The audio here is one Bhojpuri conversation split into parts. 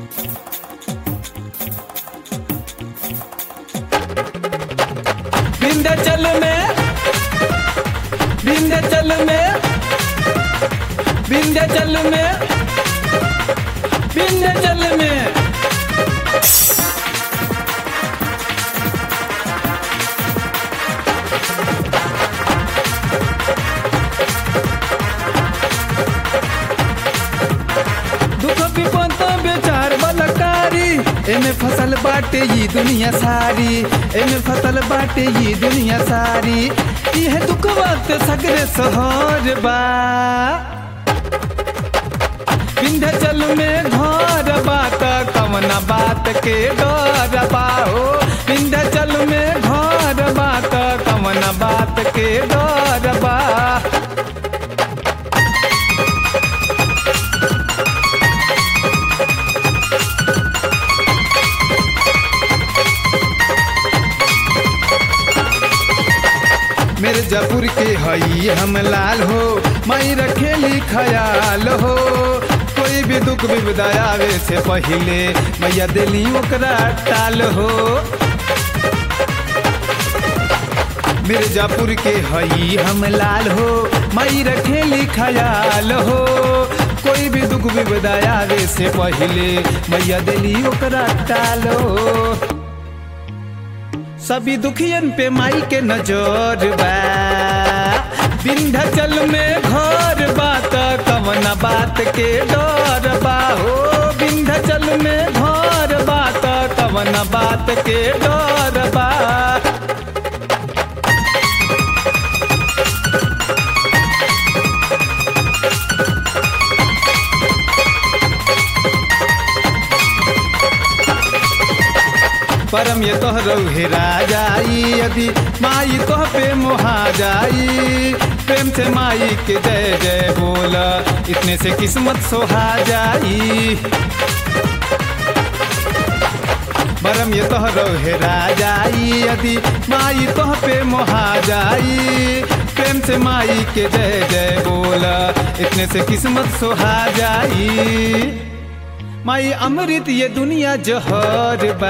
विंध्याचल में विंध्याचल में विंध्याचल में विंध्याचल में दुख विपद बेचार बलकारी एमे फसल बाटे ई दुनिया सारी एमे फसल बाटे ई दुनिया सारी यह दुख वक्त सगरे सहर बा विंध्याचल में घर बात कवना बात के डर बा हो विंध्याचल में घर बात कवना बात के डर बा मिर्जापुर के हई हम लाल हो मई रखेली खयाल हो कोई भी दुख विपदा आवे से पहिले मैया दिली ओकरा टाल हो मिर्जापुर के हई हम लाल हो मई रखेली खयाल हो कोई भी दुख विपदा आवे से पहिले मैया दिली ओकरा टाल हो सभी दुखियन पे माई के नजर बा विंध्याचल में घर बात कवना बात के डर बा हो विंध्याचल में घर बात कवना बात के डर बा परम ये तोहरो हेरा जाई यदि माई तोह पे मोहा जाई प्रेम से माई के जय जय बोला इतने से किस्मत सोहा जाई परम ये तोहरो हेरा जाई यदि माई तोह पे मोहा जाई प्रेम से माई के जय जय बोला इतने से किस्मत सोहा जाई माई अमृत ये दुनिया जहर बा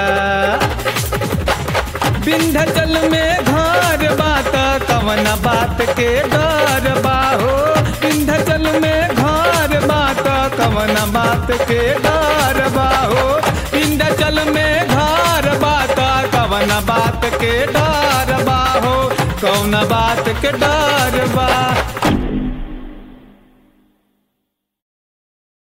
विंध्याचल में घर बात कवना बात के डर बा हो विंध्याचल में घर बात कवना बात के डर बा हो विंध्याचल में घर बात कवना बात के डर बा हो कौना बात के डर बा